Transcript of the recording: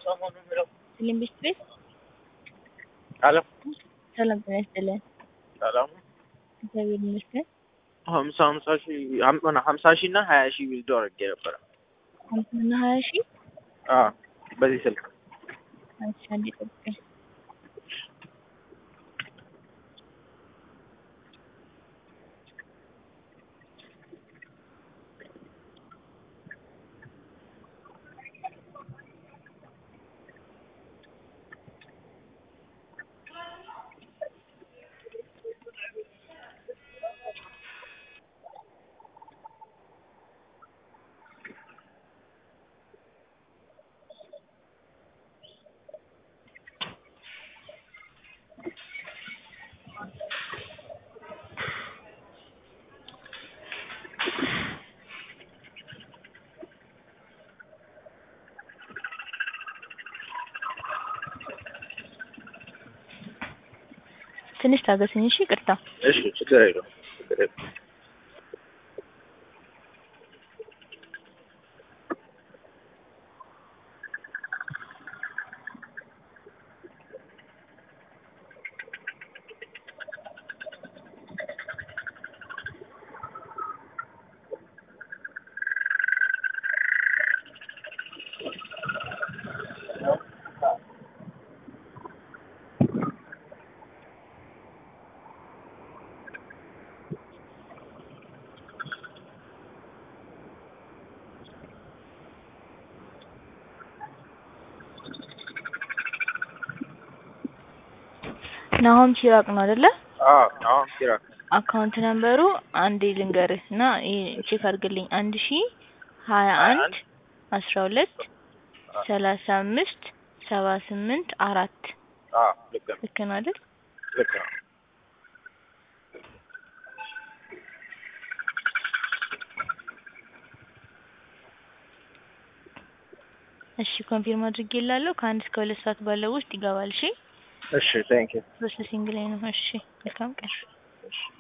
ፊልም ቤት ቤት አሎ ሰላም ጤና ይስጥልን። ሰላም እግዚአብሔር ይመስገን። ሀምሳ ሀምሳ ሺህ ሀም- ሀምሳ ሺህ እና ሀያ ሺህ ዊዝዶ አድርጌ ነበረ። ሀምሳና ሀያ ሺህ አዎ በዚህ ስልክ አንቺ አንዴ ጠብቀኝ። ትንሽ ታገስኝ እሺ። ይቅርታ እሺ ችግር የለውም ችግር የለውም። ናሆም ሲራቅ ነው አይደለ? አዎ አሁን ሲራክ አካውንት ነምበሩ አንዴ ልንገርህ እና ይሄ ቼክ አድርግልኝ። አንድ ሺ ሀያ አንድ አስራ ሁለት ሰላሳ አምስት ሰባ ስምንት አራት አዎ ልክ ነው ልክ ነው አይደል? ልክ ነው። እሺ ኮንፊርም አድርጌላለሁ። ከአንድ እስከ ሁለት ሰዓት ባለው ውስጥ ይገባል። እሺ እሺ ቴንክ ዩ ፕሮሰሲንግ ላይ ነው። እሺ መልካም ቀን።